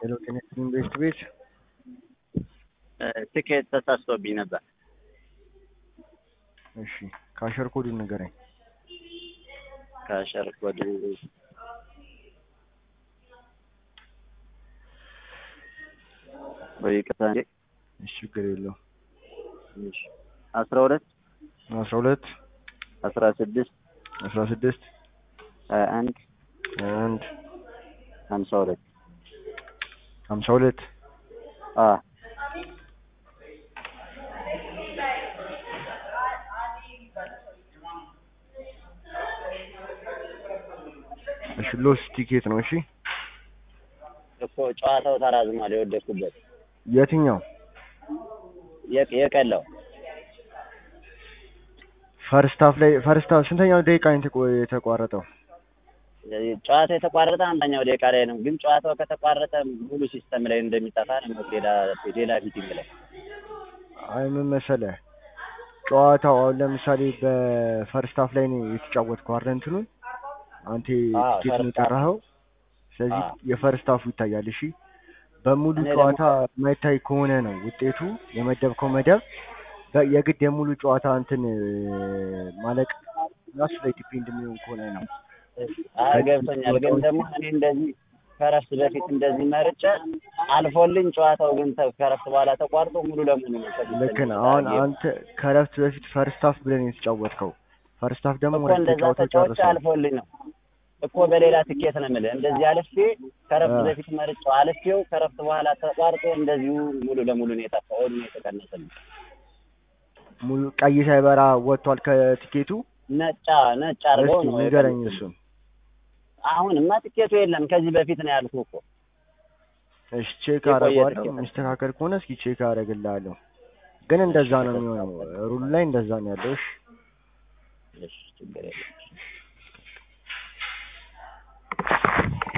ሄሎ ጤና ይስጥልኝ ቤስት ቤት ትኬት ተሳስቶብኝ ነበር። እሺ ካሸር ኮዱን ንገረኝ። ካሸር ኮድ ወይ ይቅርታ እንዴ እሺ ችግር የለው እሺ አስራ ሁለት አስራ ሁለት አስራ ስድስት አስራ ስድስት ሀያ አንድ ሀያ አንድ ሀምሳ ሁለት ሀምሳ ሁለት አ እሺ ሎስ ቲኬት ነው። እሺ እኮ ጨዋታው ተራዝሟል። የወደድኩበት የትኛው የቅ- የቀለው ፈርስት ሃፍ ላይ ፈርስት ሃፍ ስንተኛው ደቂቃ ነው የተቆ- የተቋረጠው? ጨዋታው የተቋረጠ አንደኛው ደቂቃ ላይ ነው። ግን ጨዋታው ከተቋረጠ ሙሉ ሲስተም ላይ እንደሚጠፋ ነው። ሌላ ሌላ ፊቲንግ ላይ አይ ምን መሰለህ ጨዋታው አሁን ለምሳሌ በፈርስት ሃፍ ላይ ነው የተጫወትከው አይደል? እንትኑን አንተ አዎ፣ ቲኬት ነው ፈርስት ሃፍ። የጠራኸው። ስለዚህ አዎ። የፈርስት ሃፉ ይታያል። እሺ በሙሉ እኔ ደግሞ- ጨዋታ የማይታይ ከሆነ ነው ውጤቱ የመደብከው መደብ በ- የግድ የሙሉ ጨዋታ እንትን እ፣ ማለቅ ራሱ ላይ ዲፔንድ የሚሆን ከሆነ ነው። አይ ገብቶኛል። ግን ደግሞ እኔ እንደዚህ ከረፍት በፊት እንደዚህ መርጬ አልፎልኝ ጨዋታው ግን ተ- ከረፍት በኋላ ተቋርጦ ሙሉ ለሙሉ ነው ከፊት ልክ ነህ። ተነሳ አሁን ጌም። አንተ ከረፍት በፊት ፈርስት ሃፍ ብለን የተጫወትከው ፈርስት ሃፍ ደግሞ እኮ ሁለት እንደዛ ተጫውተው ተጫውቼ ጨርሰዋል። አልፎልኝ ነው እኮ በሌላ ትኬት ነው የምልህ። እንደዚህ አልፌ ከረፍት አ። በፊት መርጬው አልፌው ከረፍት በኋላ ተቋርጦ እንደዚሁ ሙሉ ለሙሉ ነው የጠፋው። ኦድ ነው የተቀነሰልኝ። ሙሉ ቀይ ሳይበራ ወጥቷል ከቲኬቱ። ነጫ ነጭ አድርገው እስኪ ነው ንገረኝ የቀነሰልኝ። እሱን። አሁንማ ትኬቱ የለም። ከዚህ በፊት ነው ያልኩህ እኮ እሺ ቼክ የቆየ አደርገዋለሁ። ትኬት ነው። የሚስተካከል ከሆነ እስኪ ቼክ አደርግልሃለሁ። ግን እንደዛ ነው የሚሆነው። ሩሉ ላይ እንደዛ ነው ያለው። እሺ እሺ ችግር የለም።